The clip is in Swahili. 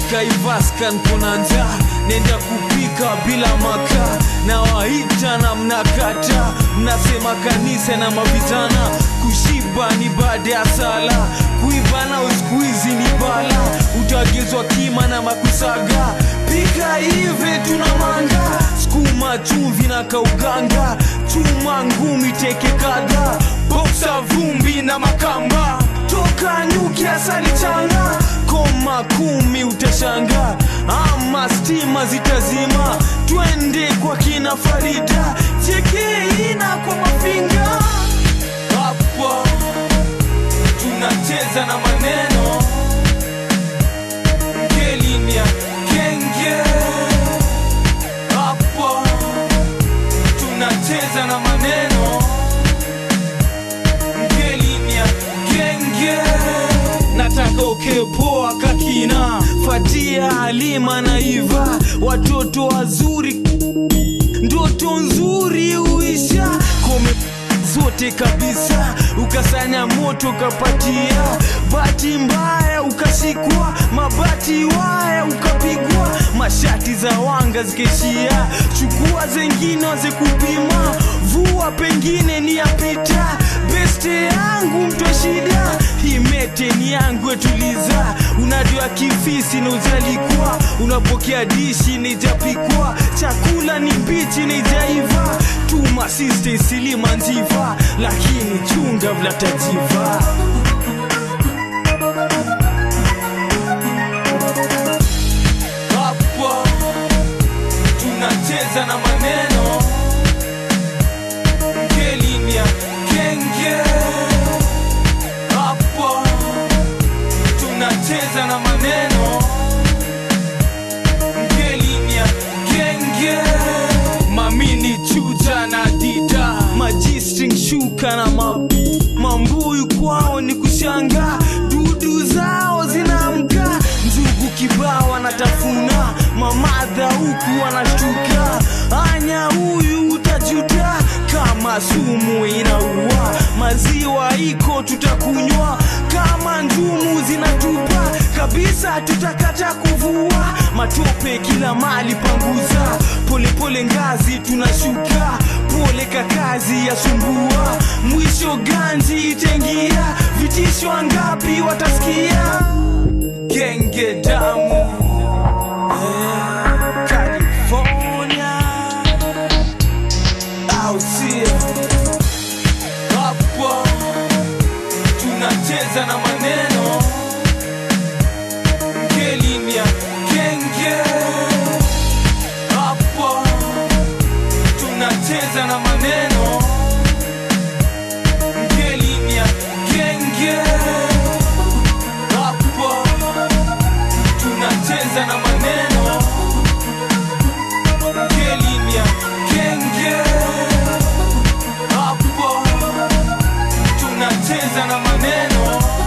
kaivaskan kuna njaa nenda kupika bila makaa na waita na mnakata mnasema kanisa na mavijana kushiba ni baada ya sala kuiva na uskuizi ni bala utagezwa kima na makusaga pika hivi tuna manga skuma chumvi na kauganga chuma ngumi teke kadha boksa vumbi na makamba toka nyuki asali changa koma kumi utashanga ama stima zitazima twende kwa kina farida chekeina kwa mafinga hapa tunacheza na maneno ngelinia kenge hapa tunacheza na maneno ngelinia kenge nataka ukepoa kakina fatia halima na iva watoto wazuri ndoto nzuri uisha kome zote kabisa ukasanya moto ukapatia bati mbaya ukashikwa mabati waya ukapigwa mashati za wanga zikeshia chukua zengine waze kupima vua pengine ni yapita beste yangu mtwa shida himete ni yangu etuliza unajua kifisi na ujalikuwa unapokea dishi nijapikwa chakula ni mbichi nijaiva tuma siste silima njiva lakini chunga vlatajiva hapa tunacheza na maneno ngelinia kenge hapa tunacheza na maneno ngelinia kenge mamini chuja na dida majistring shuka na ma, mambuyu kwao ni kushanga dudu zao zinaamka njugu kibao wanatafuna mamadha huku wanashtuka anya huyu utajuta kama sumu inaua maziwa iko tutakunywa kama njumu zinatupa kabisa tutakata kuvua matope kila mali panguza polepole ngazi tunashuka pole kakazi yasumbua mwisho ganji itengia vitisho ngapi watasikia genge damu eh, California au sio hapa tunacheza na maneno ngelinia kenge hapa tunacheza na maneno ngelinia kenge hapa tunacheza na maneno ngelinia kenge hapo tunacheza na maneno